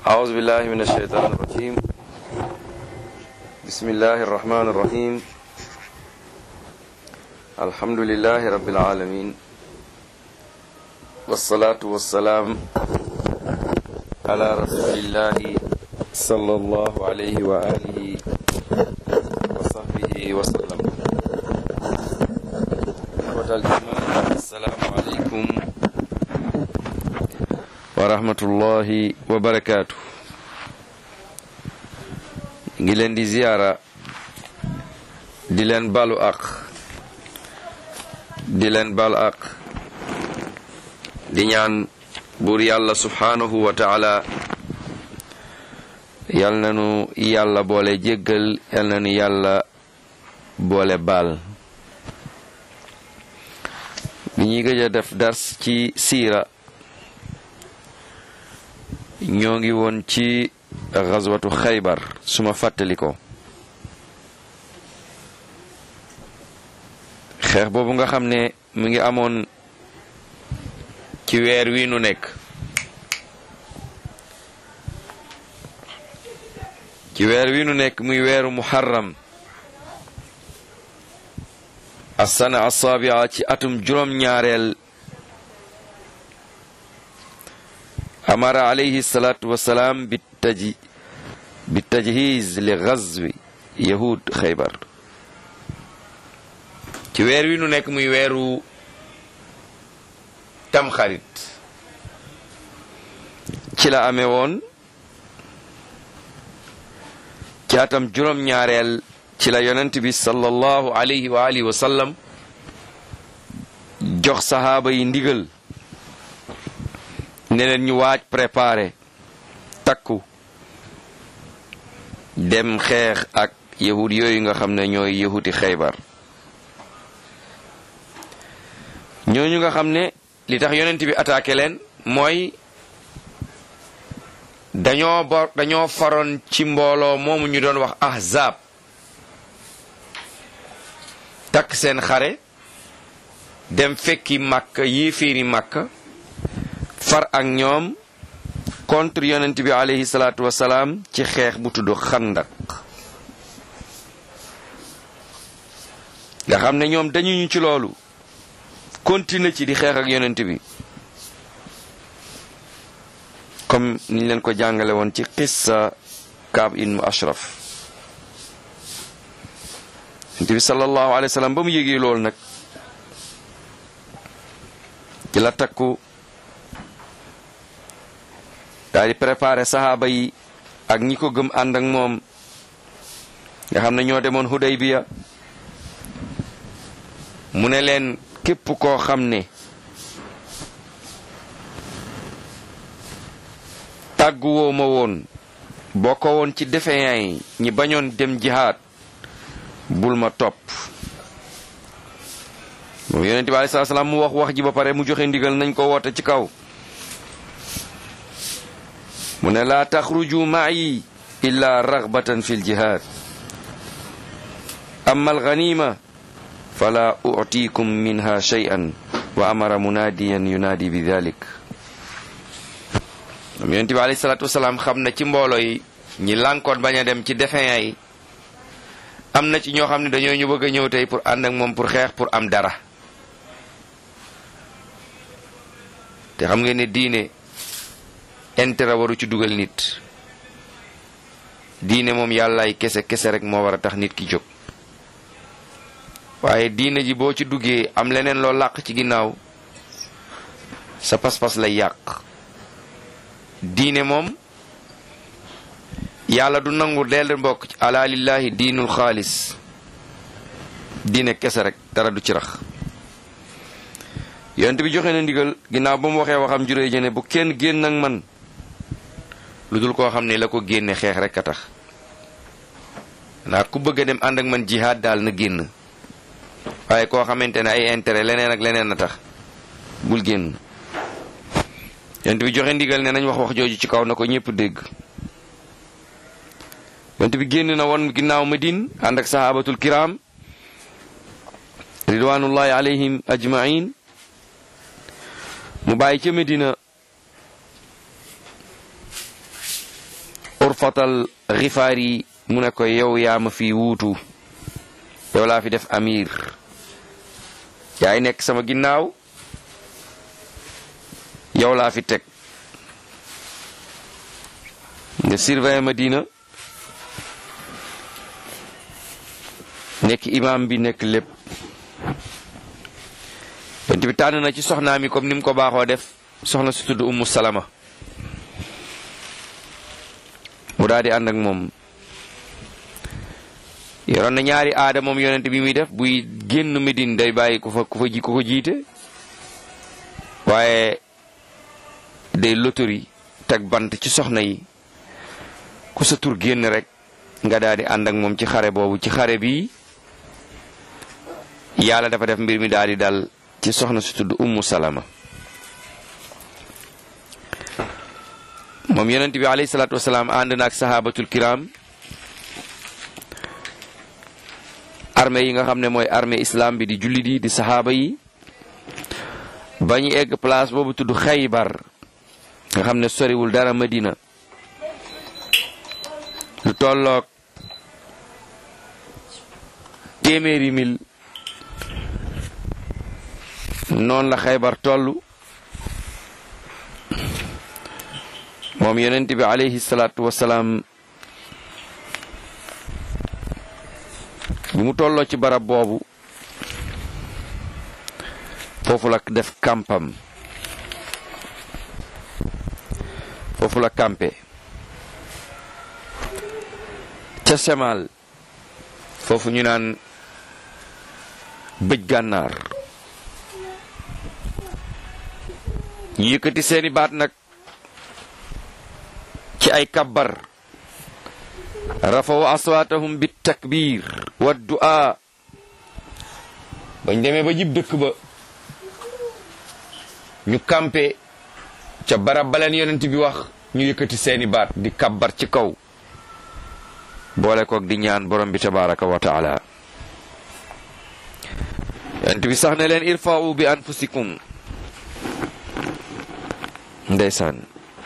أعوذ بالله من الشيطان الرجيم بسم الله الرحمن الرحيم الحمد لله رب العالمين والصلاة والسلام على رسول الله صلى الله عليه وآله وصحبه وسلم إخوة الإيمان السلام عليكم wa rahmatullahi wa barakaatu ngi leen di ziyaara di leen balu ak di leen balu ak di ñaan buur yàlla subhaanahu wa taala yal nanu yàlla boole jéggal yal nanu yàlla boole baal bi ñuy gëj a def dars ci siira ñoo ngi woon ci xazwatu xaybar suma fàttali ko xeex boobu nga xam ne mu ngi amoon ci weer wi nu nekk ci weer wi nu nekk muy weeru muharram asana asabia ci atum juróom-ñaareel amara alayhi salatu wasalaam bi taji bi tajhiz li gazwi yahud xaybar ci weer wi nu nekk muy weeru tamxarit ci la amee woon ci atam juróom-ñaareel ci la yonent bi sallallahu alayhi wa alihi wa sallam jox sahaaba yi ndigal ne leen ñu waaj préparé takku dem xeex ak yahud yooyu nga xam ne ñooy yahuti xaybar ñooñu nga xam ne li tax yonent bi attaqué leen mooy dañoo bor dañoo faroon ci mbooloo moomu ñu doon wax ahzab takk seen xare dem fekki màkk yéeféeri màkk far ak ñoom contre yonent bi alayhi salaatu wasalaam ci xeex bu tudd xandak nga xam ne ñoom dañuñu ci loolu continuer ci di xeex ak yonent bi comme niñ leen ko jàngale woon ci qissa Kaab ibn Ashraf yonent bi sallallahu alayhi wa sallam ba mu yégee loolu nag ci la takku daal di préparé saxaaba yi ak ñi ko gëm ànd ak moom nga xam ne ñoo demoon Hudaybiya mu ne leen képp koo xam ne tàgguwoo ma woon boo ko woon ci defeyaa yi ñi bañoon dem jihaad bul ma topp moom yonente bi alei salatu salaam mu wax wax ji ba pare mu joxe ndigal nañ ko woote ci kaw mu ne laa taxruju maayi illa ragbatan fi ljihad amma alganima fala utikum minha shay'an wa amara munaadiyan yunaadi bi dalik am yonent bi alayhi salaatu wasalaam xam na ci mbooloo yi ñi lànkoon bañ a dem ci defeya yi am na ci ñoo xam ne dañoo ñu bëgg a ñëw tey pour ànd ak moom pour xeex pour am dara te xam ngeen ne diine intérêt waru ci dugal nit diine moom yàllaay kese kese rek moo war a tax nit ki jóg waaye diine ji boo ci duggee am leneen loo làq ci ginnaaw sa pas-pas lay yàq diine moom yàlla du nangu dell mbokk ala lillahi diinul xaalis diine kese rek dara du ci rax yonent bi joxe na ndigal ginnaaw ba mu waxee waxam juróoy jëne bu kenn génn ak man lu dul koo xam ne la ko génne xeex rek a tax naa ku bëgg a dem ànd ak man jihaad daal na génn waaye koo xamante ne ay intérêt leneen ak leneen a tax bul génn yonent bi joxe ndigal ne nañ wax wax jooju ci kaw na ko ñépp dégg yonent bi génn na woon ginnaaw Madine ànd ak sahabatul kiram ridwanullahi alayhim ajmain mu bàyyi ca Medina juxfatal xifaar yi mu ne ko yow yaa ma fi wuutu yow laa fi def amir yaay nekk sama ginnaaw yow laa fi teg nga surveiller Madina nekk imam bi nekk lépp yonent bi tànn na ci soxnaam yi comme ni mu ko baaxoo def soxna su tudd Ummu Salama mu daal di ànd ak moom yoroon na ñaari aada moom yonent bi muy def buy génn Medine day bàyyi ku fa ku fa ji ku ko jiite waaye day lotori teg bant ci soxna yi ku sa tur génn rek nga daal di ànd ak moom ci xare boobu ci xare bi yàlla dafa def mbir mi daal di dal ci soxna su tudd Ummu Salama moom yonent bi alayhi salaatu wasalaam ànd na ak sahabatul kiram armée yi nga xam ne mooy armée islam bi di jullit yi di sahaaba yi ba ñu egg place boobu tudd Xaybar nga xam ne soriwul dara Madina lu tolloog téeméeri mil noonu la Xaybar toll moom yonent bi alayhi salaatu wasalaam bi mu tolloo ci barab boobu foofu la def kampam foofu la kampe ca semaal foofu ñu naan bëj gànnaar ñu yëkkati seeni baat nag ci ay kabbar rafaw aswaatahum bit takbir wa du'a bañ demee ba jib dëkk ba ñu kampe ca barab baleen yonent bi wax ñu yëkkati seeni baat di kabbar ci kaw boole koog di ñaan borom bi tabaraka wa taala yonent bi sax ne leen irfa'u bi anfusikum ndeysaan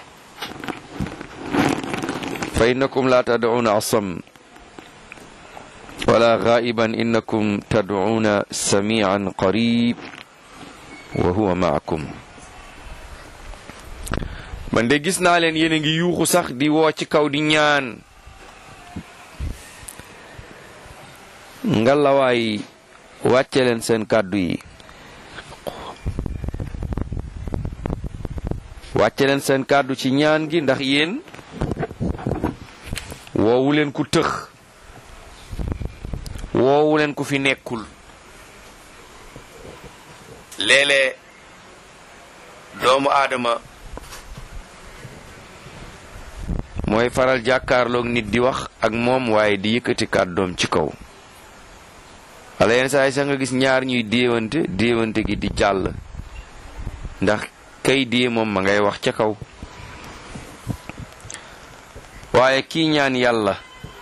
fa innakum la tad'una asam wala ghaiban innakum tad'una sami'an qarib wa huwa ma'akum man de gis naa leen yéen a ngi yuuxu sax di woo ci kaw di ñaan ngalawaay wàcce leen seen kàddu yi wàcce leen seen kàddu ci ñaan gi ndax yéen woowu leen ku tëx woowu leen ku fi nekkul léeg-léeg doomu aadama mooy faral jàkkaarloog nit di wax ak moom waaye di yëkkati kàddoom ci kaw wala yenn saa yi sax nga gis ñaar ñuy déewante déewante gi di jàll ndax kay dee moom ma ngay wax ca kaw waaye kii ñaan yàlla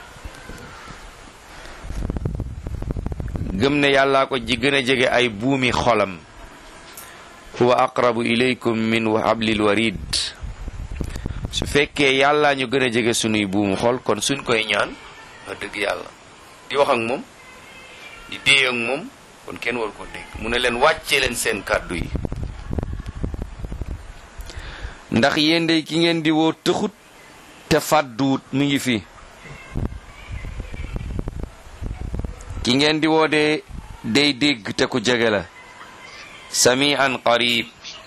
gëm ne yàllaa ko ji gën a jege ay buumi xolam huwa aqrabu ilaykum min hablil warid su fekkee yàllaa ñu gën a jege sunuy buumu xol kon suñ koy ñaan wax dëgg yàlla di wax ak moom di dee ak moom kon kenn war ko dégg mu ne leen wàccee leen seen kàddu yi ndax yéen de ki ngeen di woo tëxut te fàdduwut mu ngi fi ki ngeen di woo de day dégg te ku jege la sami an qarib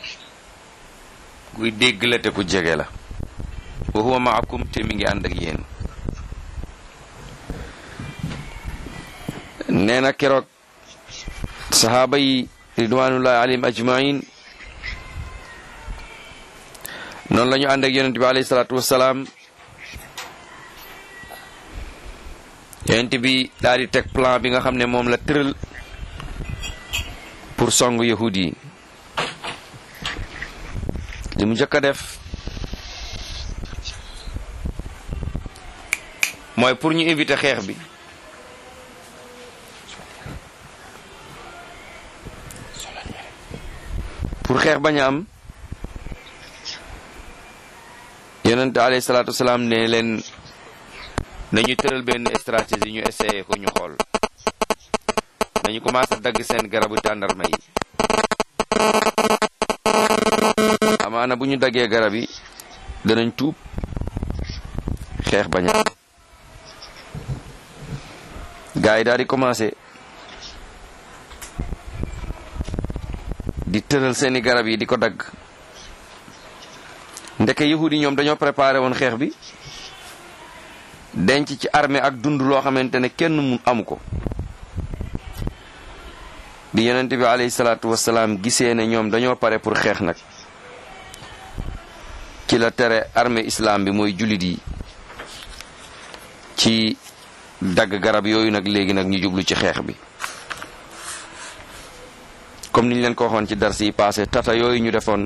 kuy dégg la te ku jege la wa huwa maakum te mi ngi ànd ak yéen nee na keroog sahaaba yi ridwanullahi alayhim ajmain noonu la ñu ànd ak yonent bi alayhi salaatu wasalaam yonent bi daal di teg plan bi nga xam ne moom la tëral pour song yahud yi li mu njëkk a def mooy pour ñu éviter xeex bi pour xeex bañ a am yonent alayhi salaatu wasalaam ne leen nañu tëral benn stratégie ñu essayé ko ñu xool nañu commencé dagg seen garabu tàndarma yi amaana bu ñu daggee garab yi danañ tuub xeex bañ a gaa yi daal di commencé di tëral seeni garab yi di ko dagg ndeke yahudi ñoom dañoo préparé woon xeex bi denc ci armée ak dund loo xamante ne kenn mu amu ko bi yonent bi alayhi salaatu wasalaam gisee ne ñoom dañoo pare pour xeex nag ci la tere armée islam bi mooy jullit yi ci dagg garab yooyu nag léegi nag ñu jublu ci xeex bi comme niñ leen ko waxoon ci dars yi passé tata yooyu ñu defoon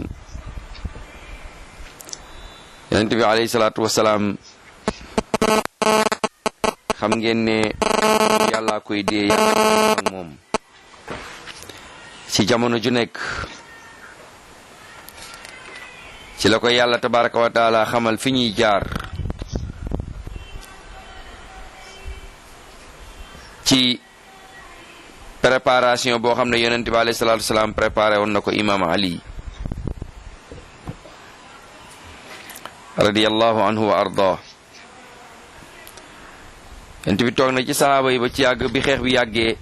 yonent bi alayhi salaatu wasalaam xam ngeen ne yàllaa koy dee yàlla ak moom ci jamono ju nekk ci la ko yàlla tabaraka wa taala xamal fi ñuy jaar ci préparation boo xam ne yonent bi alayhi salaatu wasalaam préparé woon na ko imaam ali radiyallahu anhu wa arda yonent bi toog na ci sahaaba yi ba ci yàgg bi xeex bi yàggee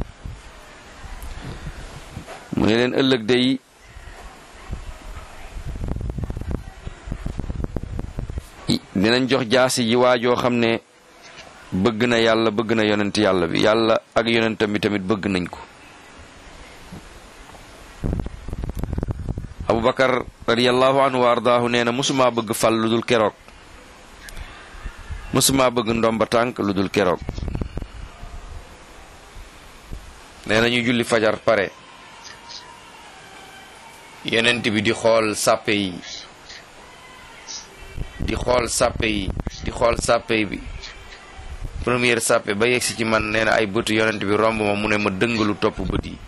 mu ne leen ëllëg day dinañ jox jaasi ji waajoo xam ne bëgg na yàlla bëgg na yonent yàlla bi yàlla ak yonentam bi tamit bëgg nañ ko abubakar radiallahu anhu wa ardaahu nee na musuma bëgg fal lu dul keroog musuma bëgg ndomba tànk lu dul keroog nee na ñu julli fajar pare yonent bi di xool sàppe yi di xool sàppe yi di xool sàppe bi première sàppe ba yegsi ci man nee na ay bëtu yonent bi romb ma mu ne ma dëngalu topp bët yi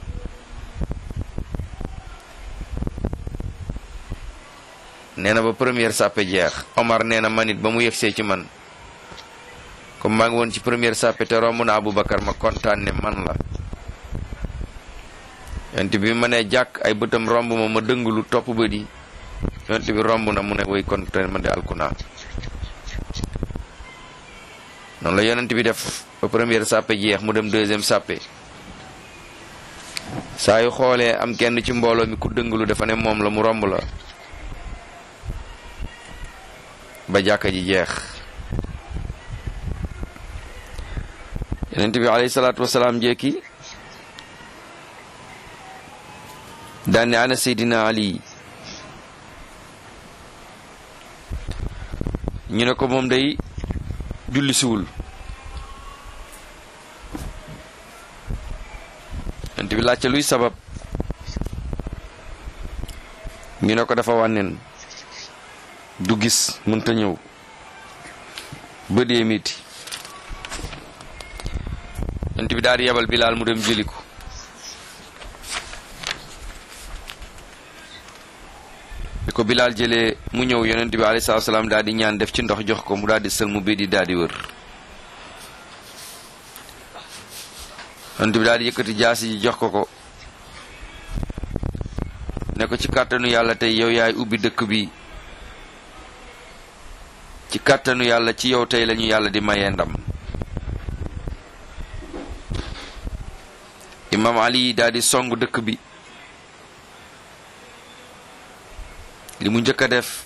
nee na ba première sàppe jeex Omar nee na man it ba mu yegsee ci man comme maa ngi woon ci première sàppe te romb na Aboubacar ma kontaan ne man la yonent bi ma ne jàkk ay bëtam romb ma ma dëngalu topp bët yi yonent bi romb na mu ne way kon te man de alkunaa noonu la yonent bi def ba première sàppe jeex mu dem deuxième sàppe saa yu xoolee am kenn ci mbooloo mi ku dëngalu dafa ne moom la mu romb la ba jàkka ji jeex yonent bi alayhi salaatu wasalaam jekki daane ana seydina ali ñu ne ko moom day julli siwul yonent bi laajte luy sabab ñu ne ko dafa wànneen du gis mënta ñëw ba dee miti yonent bi daal di yebal bilaal mu dem jëli ko bi ko bilaal jëlee mu ñëw yonent bi alayhi salaatu salaam daal di ñaan def ci ndox jox ko mu daal di sël mu bi di daal di wër yonent bi daal di yëkkati jaasi ji jox ko ko ne ko ci kàttanu yàlla tey yow yaay ubbi dëkk bi ci kàttanu yàlla ci yow tey lañu yàlla di mayee ndam imam ali daal di song dëkk bi li mu njëkk a def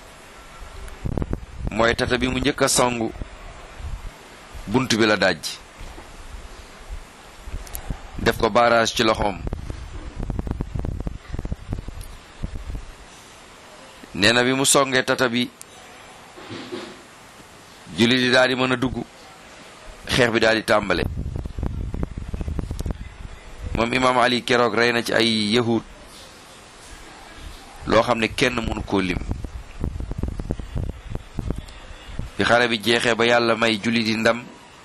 mooy tata bi mu njëkk a songu bunt bi la daj def ko barrage ci loxoom nee na bi mu songee tata bi julli di daal di mën a dugg xeex bi daal di tàmbale moom imaam ali keroog rey na ci ay yahud loo xam ne kenn mënu koo lim bi xare bi jeexee ba yàlla may julli di ndam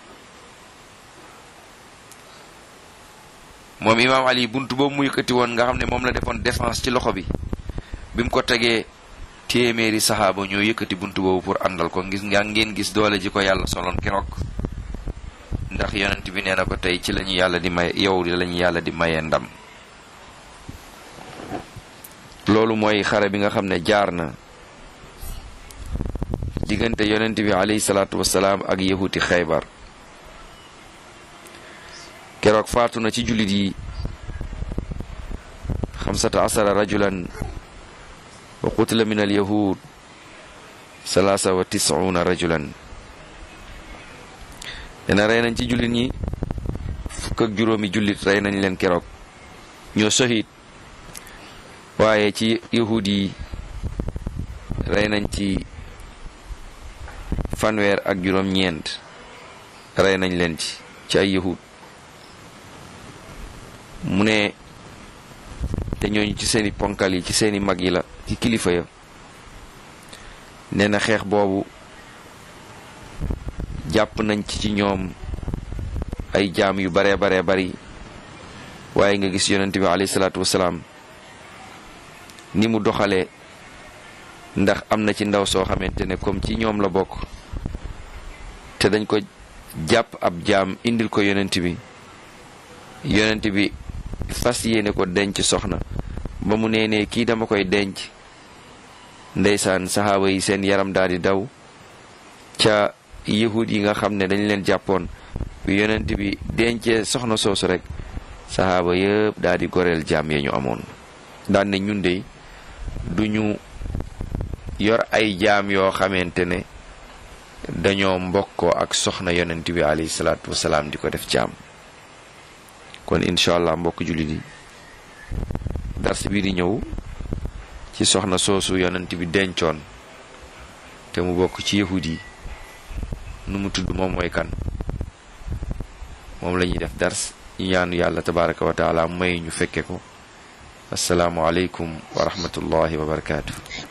moom imaam ali bunt boobu mu yëkkati woon nga xam ne moom la defoon défense ci loxo bi bi mu ko tegee téeméeri saxaaba ñoo yëkkati buntu boobu pour àndal ko ngis nga ngeen gis doole ji ko yàlla soloon keroog ndax yonent bi nee na ko tey ci lañu yàlla di may yow lañu yàlla di mayee ndam loolu mooy xare bi nga xam ne jaar na diggante yonent bi alayhi salaatu wasalaam ak yahuti xaybar keroog faatu na ci jullit yi xamsata asara rajulan wa qutila min al yahud salaasa wa tisuuna rajulan dena rey nañ ci jullit ñi fukk ak juróomi jullit rey nañ leen keroog ñoo sohit waaye ci yahud yi rey nañ ci fanweer ak juróom ñeent rey nañ leen ci ci ay yahud mu ne te ñooñu ci seeni ponkal yi ci seeni mag yi la ci kilifa ya nee na xeex boobu jàpp nañ ci ci ñoom ay jaam yu baree baree bari waaye nga gis yonent bi alayhi salaatu wasalaam ni mu doxalee ndax am na ci ndaw soo xamante ne comme ci ñoom la bokk te dañ ko jàpp ab jaam indil ko yonent bi yonent bi fas yéene ko denc soxna ba mu nee ne kii dama koy denc ndeysaan saxaaba yi seen yaram daal di daw ca yahud yi nga xam ne dañ leen jàppoon bi yonent bi dencee soxna soosu rek saxaaba yëpp daal di goreel jaam ya ñu amoon daan ne ñun de duñu yor ay jaam yoo xamante ne dañoo mbokkoo ak soxna yonent bi alayhi salaatu wasalaam di ko def jaam kon incha allah mbokk jullit yi dars bii di ñëw ci soxna soosu yonent bi dencoon te mu bokk ci yahud yi nu mu tudd moom mooy kan moom la ñuy def dars ñu ñaanu yàlla tabaraka wa taala may ñu fekke ko asalaamu aleykum wa rahmatullahi wa barakaatu